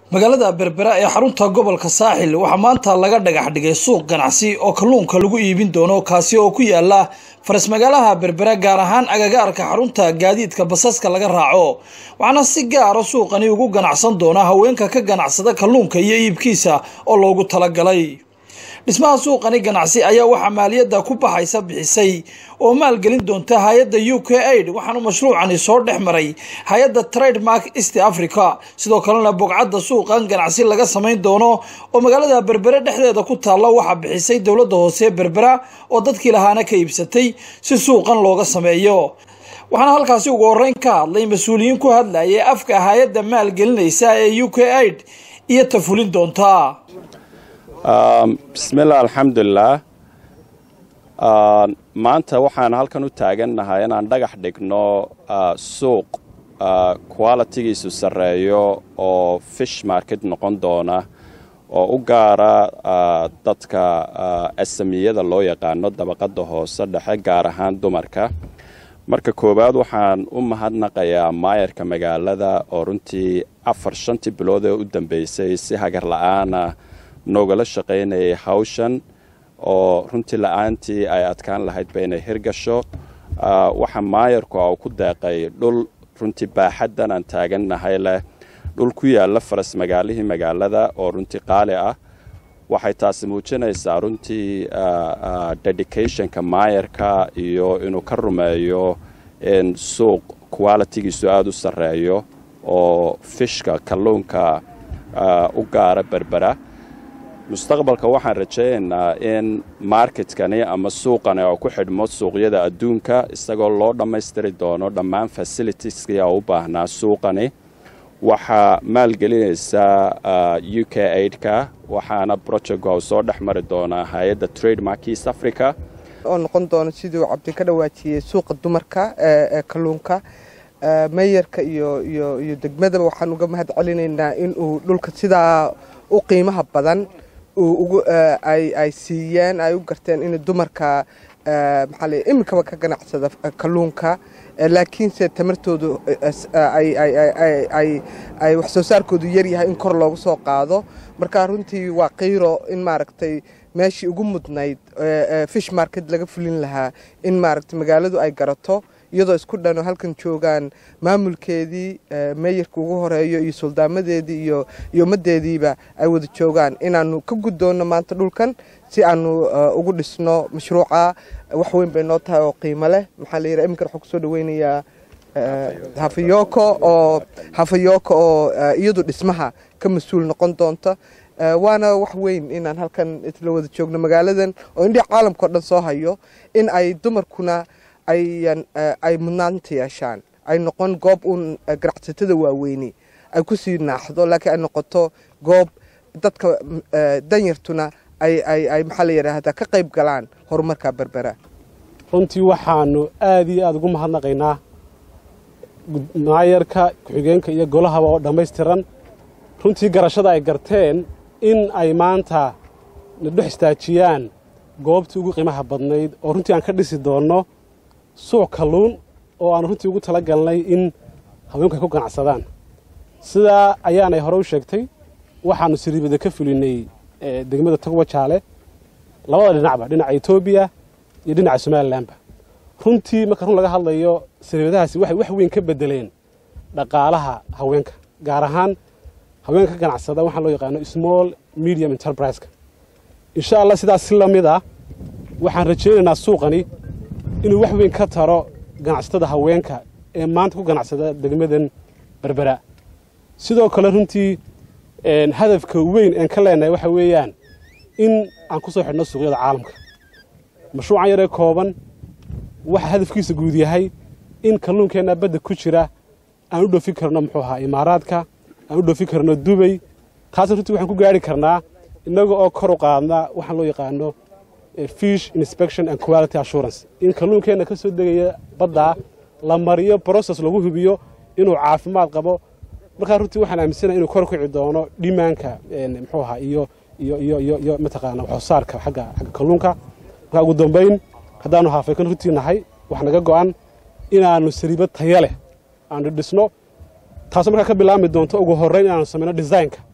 magaalada berbera ee xarunta gobolka saaxil waxaa maanta laga dhagax dhigay suuq ganacsi oo kalluunka lagu iibin doono kaasi oo ku yaala faras magaalaha berbera gaar ahaan agagaarka xarunta gaadiidka basaska laga raaco waxaana si gaara suuqani ugu ganacsan doona haweenka ka ganacsada kalluunka iyo iibkiisa oo loogu talagalay dhismaha suuqani ganacsi ayaa waxaa maaliyadda ku baxaysa bixisay oo maalgelin doonta hay-adda u k aid waxaanu mashruucani soo dhex maray hay-adda trademark east africa sidoo kalena bogcadda suuqan ganacsi laga samayn doono oo magaalada berbere dhexdeeda ku taalla waxaa bixisay dowladda hoose berbera oo dadkii lahaana ka iibsatay si suuqan looga sameeyo waxaana halkaasi ugu horeyn ka hadlay mas-uuliyiin ku hadlayay afka hay-adda maalgelinaysa ee u k aid iyo tafulin doonta bismiillah alxamdulilah maanta waxaan halkan u taagannahay inaan dhagax dhigno suuq qualitigiisu sarreeyo oo fish market noqon doona oo u gaara dadka asamiyada loo yaqaano dabaqadda hoose dhexe gaar ahaan dumarka marka koowaad waxaan u mahadnaqayaa maayarka magaalada oo runtii afar shantii bilood ee u dambeysay si hagar la-aana noogala shaqaynayay hawshan oo runtii la-aantii ay adkaan lahaydba inay hirgasho waxaa maayarku a ku deeqay dhul runtii baaxaddan aan taagannahay leh dhul ku yaalla faras magaalihii magaalada oo runtii qaali ah waxay taasi muujinaysaa runtii dedicationka maayarka iyo inuu ka rumeeyo in suuq qualitigiisu aada u sarreeyo oo fishka kalluunka u gaara berbera mustaqbalka waxaan rajaynaynaa in marketkani ama suuqani oo ku xidhmo suuqyada adduunka isagoo loo dhammaystiri doono dhammaan fasilitieskii oo u baahnaa suuqani waxaa maalgelinaysaa u k aidka waxaana projectka u soo dhex mari doonaa hay-adda trademark east africa oo noqon doono siduu cabdi ka dhawaajiyey suuqa dumarka ee kalluunka meyarka iyo iyo iyo degmadaba waxaan uga mahad celinaynaa inuu dhulka sidaa u qiimaha badan ay siiyeen ay u garteen in dumarka maxaa iminkaba ka ganacsada kalluunka laakiinse tamartoodu ay wax soo saarkoodu yaryahay in kor loogu soo qaado marka runtii waa qiiro in maaragtay meeshii ugu mudnayd fish market laga fulin lahaa in maaragtay magaaladu ay garato iyadoo isku dhano halkan joogaan maamulkeedii meeyarka ugu horeeyo iyo suldaamadeedii iyo iyo ummadeediiba ay wada joogaan inaanu ka guddoonno maanta dhulkan si aanu ugu dhisno mashruuca wax weyn bay noo tahay oo qiimo leh maxaa la yidhaha iminkan waxaan kusoo dhaweynayaa hafayoko oo hafayoko oo iyadu dhismaha ka mas-uul noqon doonta waana wax weyn inaan halkan isla wada joogno magaaladan oo indhihi caalamka o dhan soo hayo in ay dumarkuna ay mudnaanta yeeshaan ay noqon goob uun ganacsatada waaweyni ay ku sii naaxdo laakiin ay noqoto goob dadka danyartuna ay maxaa la yidhaahdaa ka qayb galaan horumarka berbera runtii waxaanu aada iyo aada ugu mahadnaqaynaa maayarka ku-xigeenka iyo golahaba oo dhammaystiran runtii garashada ay garteen in ay maanta na dhex istaajiyaan goobtii ugu qiimaha badnayd oo runtii aan ka dhisi doonno suuq kalluun oo aanu runtii ugu tala galnay in haweenku ay ku ganacsadaan sidaa ayaanay hore u sheegtay waxaannu siriibada ka fulinay degmada togwa jaale labada dhinacba dhinaca etoobiya iyo dhinaca somalilanba runtii marka run laga hadlayo siriibadahaasi waxay wax weyn ka beddeleen dhaqaalaha haweenka gaar ahaan haweenka ka ganacsada waxaan loo yaqaano small medium enterpriska insha allah sidaas si la mid ah waxaan rajaynaynaa suuqani inuu wax weyn ka taro ganacsatada haweenka ee maanta ku ganacsada degmadan berbera sidoo kale runtii hadafka weyn een ka leenahay waxa weeyaan in aan ku soo xidhno suuqyada caalamka mashruucan yaree kooban waxa hadafkiisa guud yahay in kalluunkeenna badda ku jira aan u dhoofin karno muxuu ahaa imaaraadka aan u dhoofin karno dubay taasna runtii waxaan ku gaari karnaa innaga oo kor u qaadna waxaan loo yaqaano fish inspection and quality assurance in kalluunkeenna ka soo degaya baddaa la mariyo brocess lagu hubiyo inuu caafimaad qabo markaa runtii waxaan aaminsanaha inuu kor kici doono dhimaanka muxuu ahaa iyo iyo iyo iyo iyo mataqaana waxsoosaarka xagga xagga kalluunka markaa ugu dambayn haddaanu haafaykan runtii nahay wax naga go'an inaannu saliibo taya leh aanu dhisno taasoo markaa ka bilaabmi doonto ugu horrayn inaanu samayno designka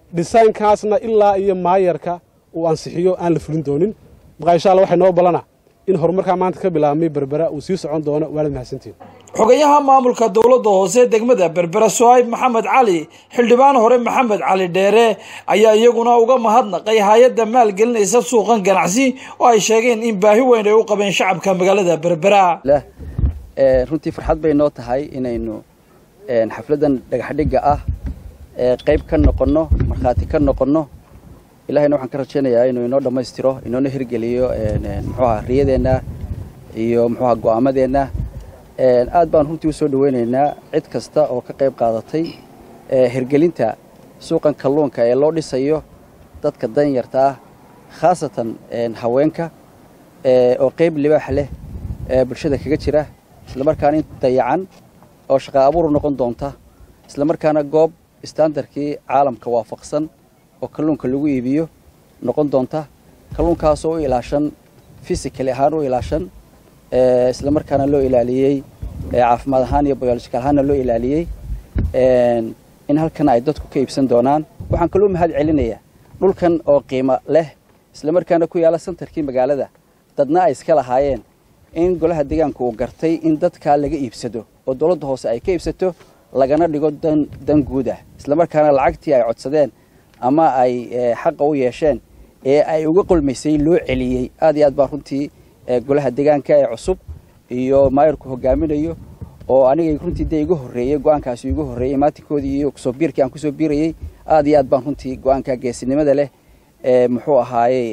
dhisaynkaasna ilaa iyo maayarka uu ansixiyo aan la fulin doonin markaa insha alla waxay noo balana in horumarkaa maanta ka bilaabmay berbera uu sii socon doono waanad mahadsantiin xogayaha maamulka dowladda hoose degmada berbera sohayb maxamed cali xildhibaan hore maxamed cali dheere ayaa iyaguna uga mahadnaqay hay-adda maalgelinaysa suuqan ganacsi oo ay sheegeen in baahi weyn ay u qabeen shacabka magaalada berbera runtii farxad bay noo tahay inaynu xafladdan dhagaxdhigga ah qayb ka noqonno markhaati ka noqonno ilahayna waxaan ka rajaynayaa inuu inoo dhammaystiro inoona hirgeliyo muxuuha riyadeenna iyo muxuuha go'aamadeenna aad baan runtii u soo dhaweynaynaa cid kasta oo ka qayb qaadatay hirgelinta suuqan kalluunka ee loo dhisayo dadka danyarta ah khaasatan haweenka oo qayb libaax leh bulshada kaga jira islamarkaana in dayacan oo shaqa abuur noqon doonta islamarkaana goob istaandarkii caalamka waafaqsan oo kalluunka lagu iibiyo noqon doonta kalluunkaasoo u ilaashan fysicaly ahaan u ilaashan islamarkaana loo ilaaliyey caafimaad ahaan iyo biological ahaanna loo ilaaliyey in halkan ay dadku ka iibsan doonaan waxaan kaloo mahad celinayaa dhulkan oo qiimo leh islamarkaana ku yaala santarkii magaalada dadna ay iska lahaayeen in golaha deegaanka uu gartay in dadkaa laga iibsado oo dowladda hoose ay ka iibsato lagana dhigo dan guud ah islamarkaana lacagtii ay codsadeen ama ay xaqa u yeesheen ee ay uga qolmaysay loo celiyey aad iyo aad baa runtii golaha deegaanka ee cusub iyo maayarku hogaaminayo oo aniga runtii dee iga horreeyey go-aankaasi iga horreeyey maatinkoodii iyo kusoo biirkii aan kusoo biirayey aad iyo aad baan runtii go-aanka geesinimada leh muxuu ahaayey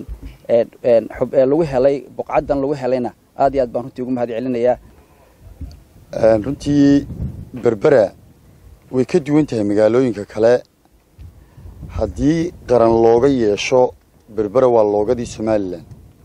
lagu helay buqcaddan lagu helayna aad iyo aad baan runtii ugu mahad celinayaa runtii berbera way ka duwan tahay magaalooyinka kale haddii qaran looga yeesho berbera waa loogadii somalilan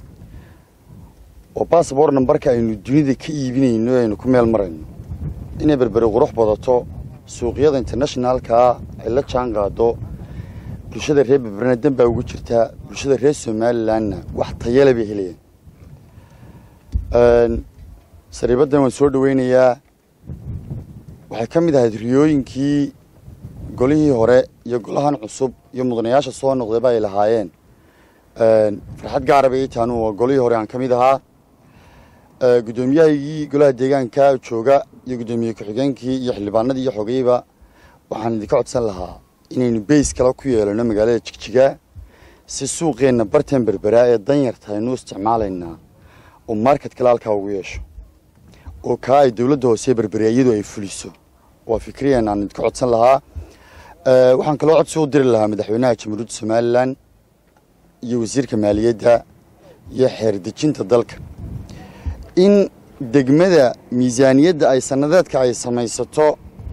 oo bassabor nambarka aynu dunida ka iibinayno aynu ku meel marayno inay berbere qurux badato suuqyada internationaalkaa ay la jaan qaado bulshada reer berberena dan baa ugu jirtaa bulshada reer somalilanna wax tayale bay helayaan sariibaddan waan soo dhaweynayaa waxay ka mid ahayd riyooyinkii golihii hore iyo golahan cusub iyo mudanayaasha soo noqdayba ay lahaayeen farxad gaara bay ii taanu waa golihii hore aan ka mid ahaa guddoomiyahagii golaha deegaanka jooga iyo guddoomiye ku-xigeenkii iyo xildhibaanadii iyo xogayba waxaan idinka codsan lahaa inaynu beys kale ku yeelano magaalada jigjiga si suuqeenna bartan berberaa ee danyarta aynu isticmaalaynaa oo market kale halkaa ugu yeesho oo kaa ay dowladda hoose berberea iyadu ay fuliso waa fikriyan aan idinka codsan lahaa waxaan kaloo codsi u diri lahaa madaxweynaha jamhuuriyadda somalilan iyo wasiirka maaliyadda iyo xeerdejinta dalka in degmada miisaaniyadda ay sannadeedka ay samaysato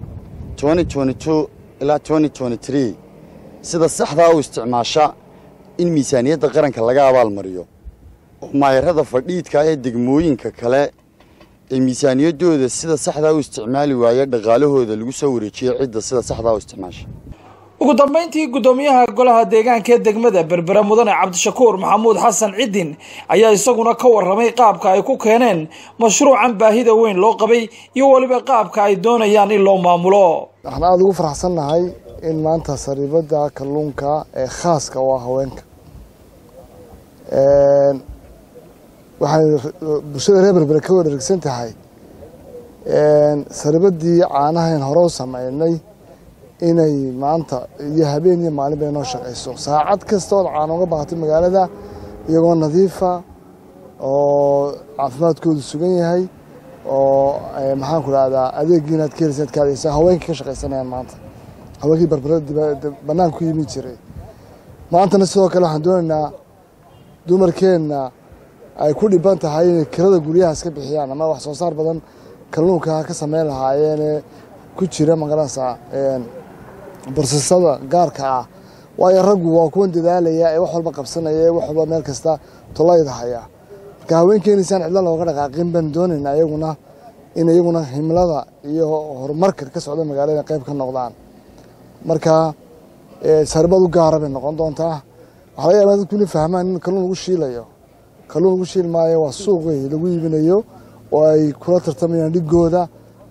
ilaa sida saxdaa u isticmaasha in miisaaniyadda qaranka laga abaalmariyo oo maayarada fadhiidka ee degmooyinka kale ee miisaaniyaddooda sida saxdaa u isticmaali waaya dhaqaalahooda lagu soo wareejiyo cidda sida saxdaa u isticmaasha ugu dambayntii guddoomiyaha golaha deegaanka ee degmada berbera mudane cabdishakuur maxamuud xasan cidin ayaa isaguna ka warramay qaabka ay ku keeneen mashruucan baahida weyn loo qabay iyo weliba qaabka ay doonayaan in loo maamulo waxaan aada ugu faraxsannahay in maanta sariibadda kalluunka ee khaaska u ah haweenka waxay bulshada reer berbere ka wareegsan tahay sariibaddii caanahayn hore u sameynay inay maanta iyo habeen iyo maalin bay noo shaqayso saacad kasta ood caano uga baahatay magaalada iyagoo nadiifa oo caafimaadkoodu sugan yahay oo maxaanku rahdaa adeegii inaad ka helisa ad ka adeysa haweenkii ka shaqaysanayaan maanta haweenkii barbarada banaanka ku yimi jiray maantana sidoo kale waxaan doonaynaa dumarkeenna ay ku dhiban tahay inay kirada guryaha iska bixiyaan ama wax soo saar badan kalluunka ka sameyn lahaayeene ku jira magaranaysaa barsasada gaarka ah waayo raggu waa kuwan dadaalaya ee wax walba qabsanaya ee wax walba meel kasta tolayda haya marka haweenkeeniisaan cidla looga dhaqaaqin baan doonaynaa iyaguna in iyaguna himlada iyo horumarka ka socda magaalada qayb ka noqdaan marka sarbad u gaara bay noqon doontaa waxaa laga yaabaa dadku inay fahmaan in kalluun lagu shiilayo kalluun lagu shiil maayo waa suuqi lagu iibinayo oo ay kula tartamayaan dhigooda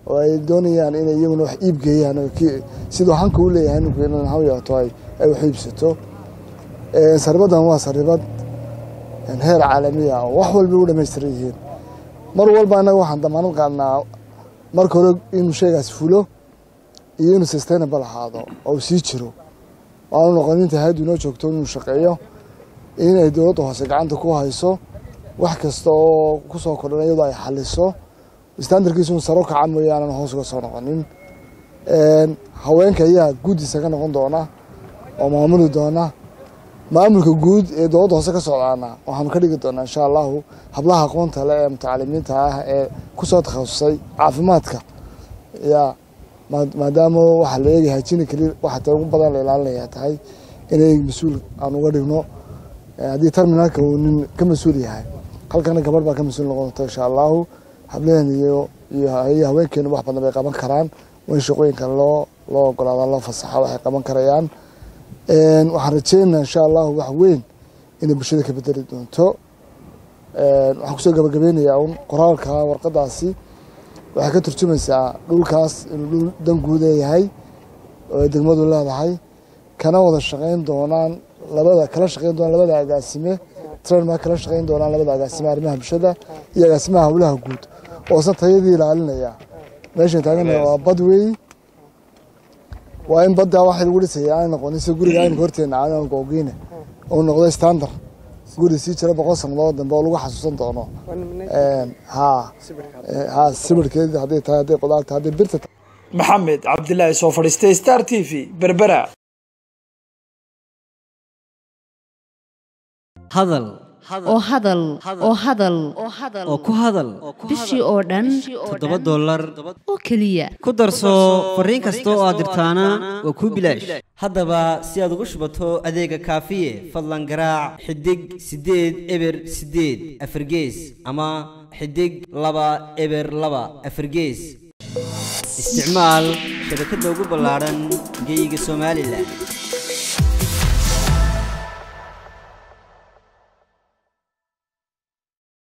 oo ay doonayaan inay iyaguna wax iib geeyaan oo ki- siduu hanka u leeyahay ninku in ha yeeto ay ay wax iibsato Een, saribaddan waa saribad een, heer caalami ah oo wax walba u dhammaystiran yihiin mar walba annaga waxaan damaanad qaadnaa marka hore inuu shaygaas fulo iyo inuu sustainable ahaado oo uu sii jiro aanu noqon inta hayaddu inoo joogto inuu shaqeeyo inay dowladda hoose gacanta ku hayso wax kasta oo ku soo kordhan iyadoo ay xaliso standardkiisu inuu saro kaca mooyaane aan hoos uga soo noqonin Een, haweenka ayaa guddiisa ka noqon doona oo maamuli doona maamulka guud ee dowladda hoose ka socdaana waxaanu ka dhigi doonaa insha allahu hablaha aqoonta leh ee mutacalimiinta ah ee kusoo takhasusay caafimaadka ya maa- maadaama waxaa la eegaya hajini keli waxa ta ugu badan la ilaalinaya tahay inay mas-uul aan uga dhigno Eh, haddii terminalka uu nin ka mas-uul yahay halkana gabadh baa ka mas-uul noqon doonta insha allahu hableen iyo iyo iyo haweenkeenu wax badan bay qaban karaan waa in shaqooyinka loo loo ogolaada loo fasaxa waxay qaban karayaan Een, waxaan rajeynayaa insha allahu wax weyn inay bulshada ka bedeli doonto Een, waxaan kusoo gabagabeynayaa un qoraalka warqadaasi waxay ka turjumaysaa dhulkaas inuu dhul dan guud leeyahay oo ay degmadu leedahay kana wada shaqayn doonaan labada kala shaqayn doonaan labada agaasime trainma kala shaqayn doonaan labada agaasime arrimaha bulshada iyo agaasimaha howlaha guud oo san tayadii ilaalinaya meeshan taagana waa bad weey waa in badda waxa lagu dhisaya aan noqonin sida guriga aynka horteena aan googeyne uu noqdo standard guri sii jira boqol sannadood dambe oo lagu xasuusan doono Een, haa Eh, haa sawirkeeda hadday tahay hadday qudaar tahay hadday birta tahay maxamed cabdilaahi soo fadhiistay star t v berbera hadal oo hadal oo hadal oo ku hadal bishii oo dhan toddoba dollar oo keliya ku darso fariin kasta oo aad dirtaana waa kuu bilaash haddaba si aad ugu shubato adeega kaafiye fadlan garaac xidig siddeed eber siddeed afargees ama xidig laba eber laba afargees isticmaal shabakadda ugu ballaaran geeyiga somalilan